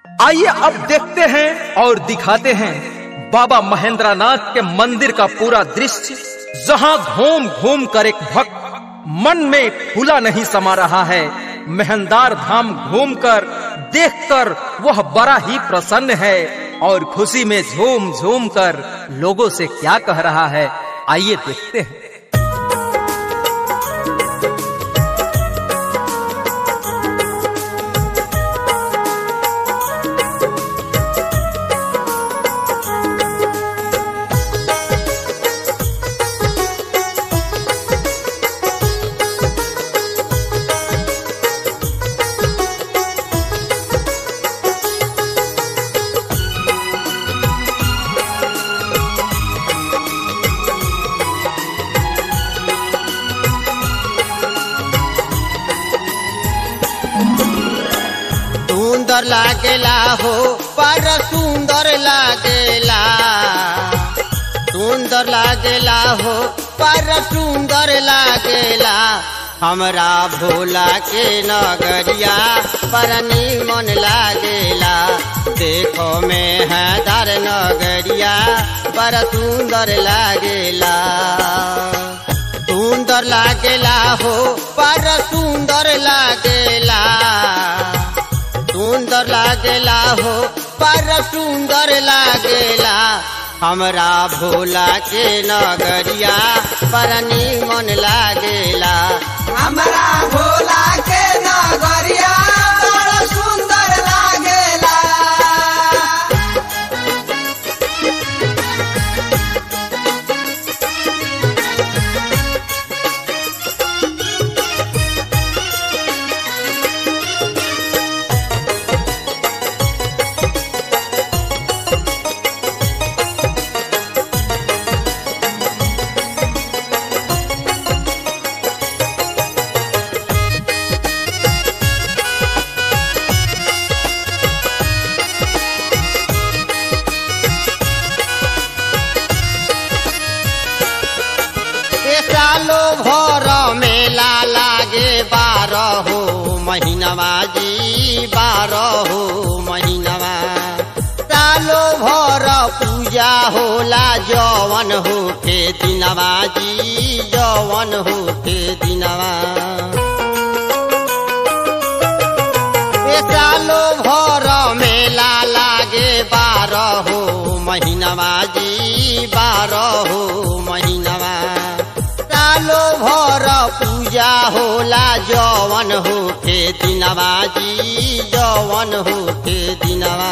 आइए अब देखते हैं और दिखाते हैं बाबा महेंद्रनाथ के मंदिर का पूरा दृश्य जहां घूम घूम कर एक भक्त मन में खुला नहीं समा रहा है मेहंदार धाम घूमकर देखकर वह बड़ा ही प्रसन्न है और खुशी में झूम झूम कर लोगों से क्या कह रहा है आइए देखते हैं सुंदर लागेला हो पर सुंदर लागेला सुंदर लागेला हो पर सुंदर लागेला हमरा भोला के नगरिया पर मन लागेला देखो में है दर नगरिया पर सुंदर लागेला सुंदर लागेला हो पर सुंदर लागेला सुंदर लागेला हो पर सुंदर लागेला हमरा भोला के नगरिया पर मन लागेला हमरा भोला के नगरिया बड़ा सुंदर लागेला ए सालो भर मेला लागे बारह हो महीनवा जी बारह हो महीनवा सालो भर पूजा होला जवन हो के दिनवा जी जवन हो के दिनवा ए सालो भर मेला लागे बारह हो महीनवा जी बारह हो महीनवा सालो भर पूजा होला जवन हो के दिनवा जी जवन हो के दिनवा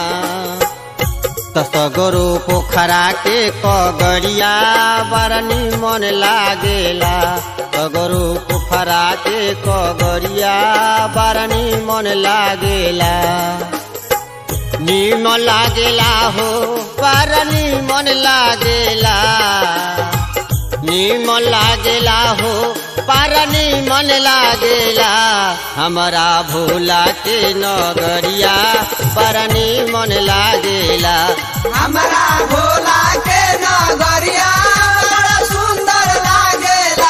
तसगरो पोखरा के कगड़िया बड़ निमन लागेला तगरो पोखरा के कगड़िया बड़ निमन लागेला निमन लागेला हो बड़ निमन लागेला निमन लागेला हो पर निमन लागेला हमरा भोला के नगरिया पर निमन लागेला हमरा भोला के नगरिया बड़ा सुंदर लागेला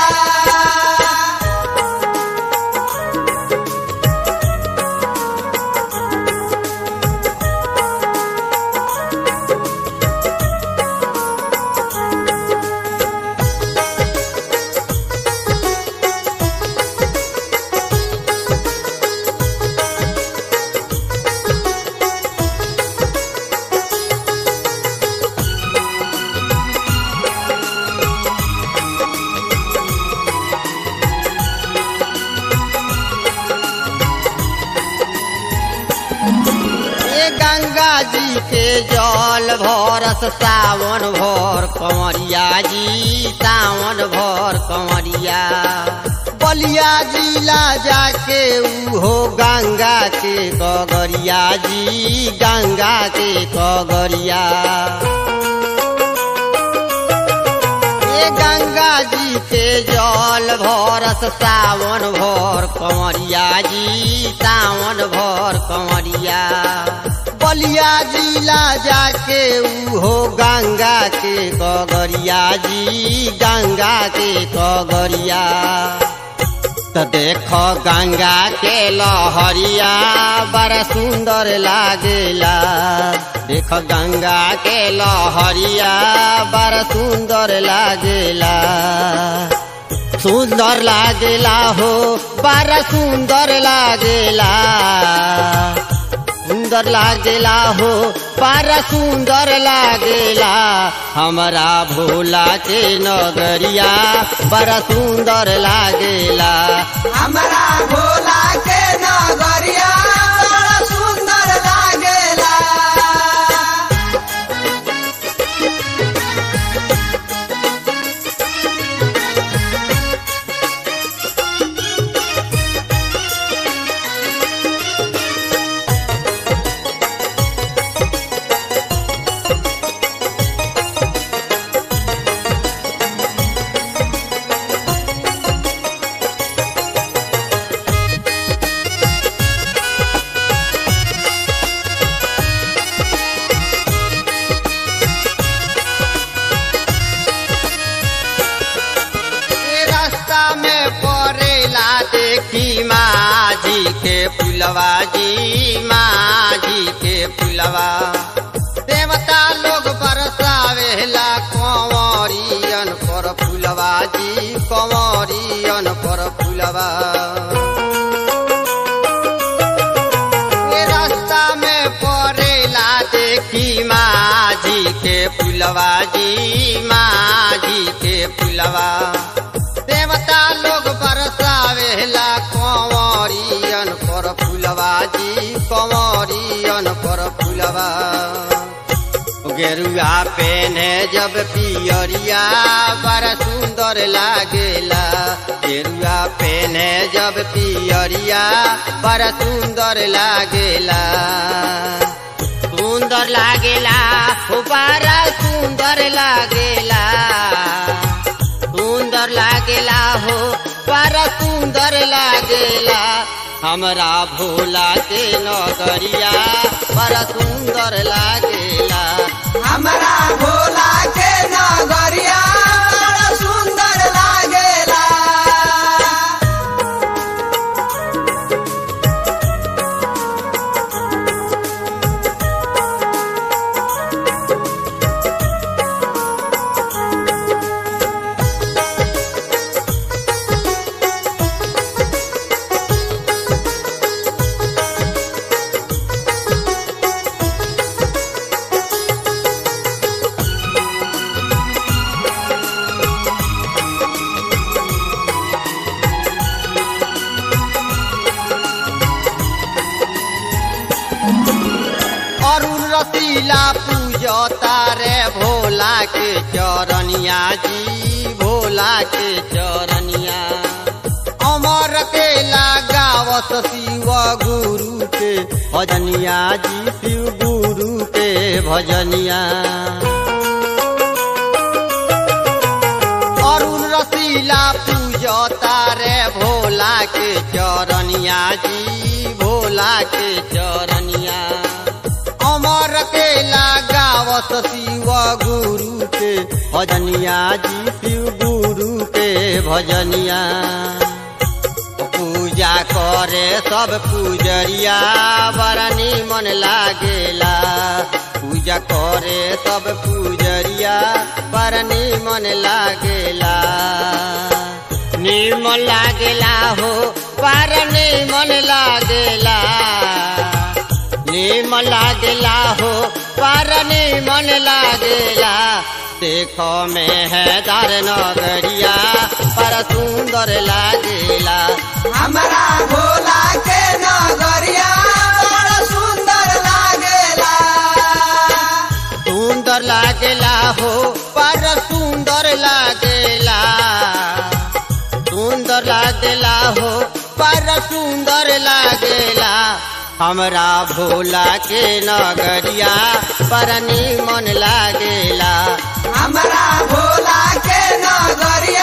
ए गंगा जी के जल भरस सावन भर कंवरिया जी सावन भर कंवरिया बलिया जिला जाके उहो गंगा के कगरिया जी गंगा के कगरिया ए गंगा जी के जल भरस सावन भर कंवरिया जी सावन भर कंवरिया बलिया जिला जाके उहो गंगा के कगरिया जी गंगा के कगरिया तो देखो गंगा के लहरिया बड़ा सुंदर लागेला देखो गंगा के लहरिया बड़ा सुंदर लागेला सुंदर लागेला हो बड़ा सुंदर लागेला सुंदर लागेला हो बड़ा सुंदर लागेला हमारा भोला के नगरिया बड़ा सुंदर लागेला हमरा भोला के नगरिया बड़ा सुंदर लागेला ये रास्ता में पड़ेला देखी माझी के पुलवा जी माझी के पुलवा देवता लोग बरसावेला कंवरियन पर फुलवा जी कंवरियन पर फुलवा ये रास्ता में पड़ेला देखी माझी के पुलवा जी माझी के पुलवा देवता लोग बरसावेला कंवरियन पर फुलवा जी कंवरियन पर फुलवा गेरुआ पेने जब पियरिया बड़ा सुंदर लागेला गेरुआ पेने जब पियरिया बड़ा सुंदर लागेला सुंदर लागेला हो बड़ा सुंदर लागेला सुंदर लागेला हो बड़ा सुंदर लागेला हमरा भोला के नगरिया बड़ा सुंदर लागेला हमरा भोला के नगरिया बड़ा सुंदर लागेला अरुण रसीला पूजता रे भोला के चरनिया जी भोला के चरनिया अमर के लगावत शिव गुरु के भजनिया जी शिव गुरु के भजनिया अरुण रसीला पूजता रे भोला के चरनिया जी भोला के चरनिया अमर के लगावत शिव गुरु के भजनिया जी शिव गुरु के भजनिया पूजा करे सब पूजरिया बड़ा निमन लागेला पूजा करे सब पूजरिया बड़ा निमन लागेला निमन लागेला हो पर निमन लागेला निमन लागेला हो पर निमन लागेला देखो में है दार नगरिया पर सुंदर लागेला हमरा भोला के नगरिया बड़ा सुंदर लागेला सुंदर लागेला हो पर सुंदर लागेला सुंदर लागेला हो पर सुंदर लागेला हमरा भोला के नगरिया पर निमन लागेला हमरा भोला के नगरिया